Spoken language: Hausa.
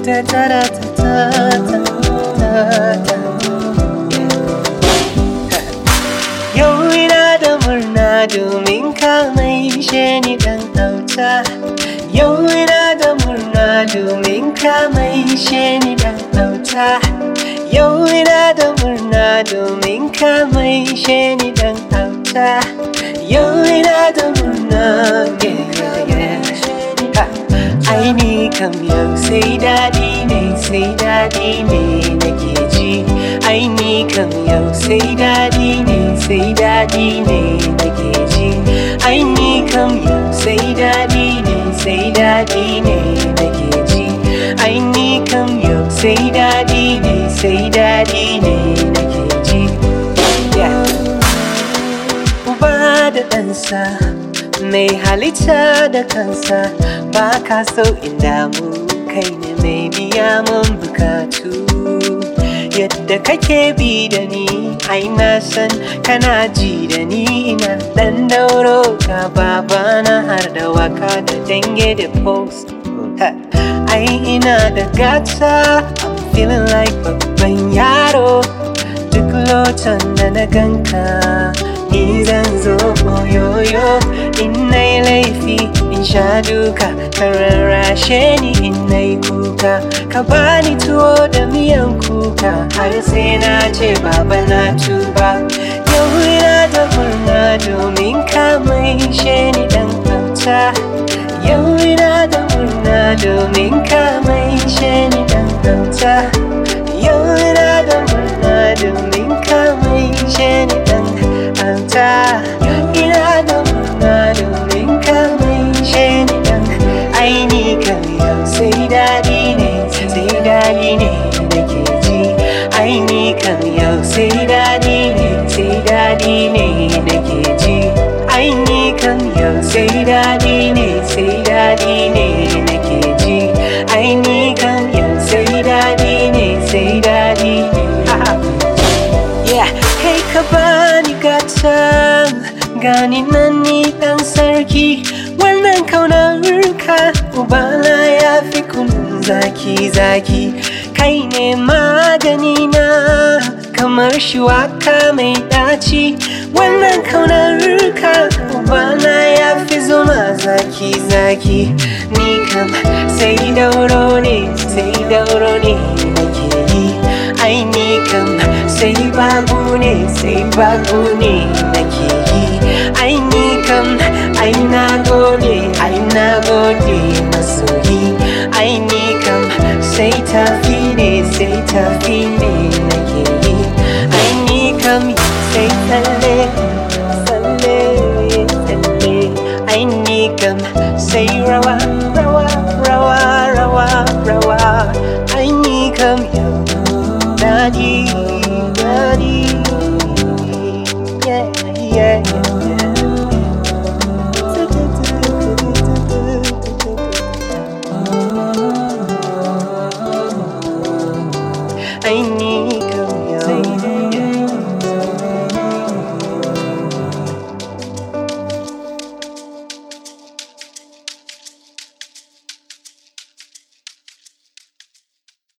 ta ta ta ta ta ta Yau ina da murna domin ka mai ni dan auta Yau ina da murna domin ka mai ni dan auta Yau ina da murna domin ka mai ni dan auta Yau ina da murna yeah, yeah, yeah. Ha. Ai ni kam yau sai daɗi ne sai daɗi ne nake ji Ai ni kam yau sai daɗi ne sai daɗi ne nake ji Ai ni kam yau sai daɗi ne sai daɗi ne nake ji Ai ni kam yau sai daɗi ne sai daɗi ne nake ji Yeah. Uba da ɗansa mai halitta da kansa ba ka so in damu kai ne mai biya mun bukatu yadda kake bi da ni ai na san kana ji da ni ina dan dauro ka babana har da waka da dange da post Ha, ai ina da gata I'm feeling like babban yaro duk lotan da na ganka ni zan zo oyoyo in na yi laifi in sha duka ka rarrashe ni in na yi kuka ka bani tuwo da miyan kuka har sai na ce baba na tuba yau ina da murna domin ka mai ni dan auta yau ina da murna domin ka mai ni dan auta yau ina da murna domin ka mai ni dan auta ina da murna domin ka mai ni dan aini kan yau sai daɗi ne sai daɗi ne nake ji aini kan yau sai daɗi ne sai daɗi ne nake ji aini kan yau sai daɗi ne sai daɗi ne nake ji aini kan yau sai daɗi ne sai daɗi ne Yeah, kai ka bani gata gani nan ni dan sarki wannan kaunar ka ubana ya fi kunun zaki zaki kai ne magani na kamar shuwaka mai daci wannan kaunar ka ubana ya fi zuma zaki zaki ni kam sai dauro ne sai dauro ne nake yi ai ni kam sai babu ne sai babu ne nake yi ai ni kam ai na gode ai na gode masoyi ai ni kam sai tafi ne sai tafi ne nake yi ai ni kam sai tsalle tsalle tsalle ai ni kam sai rawa rawa rawa rawa rawa ai ni kam yau daɗi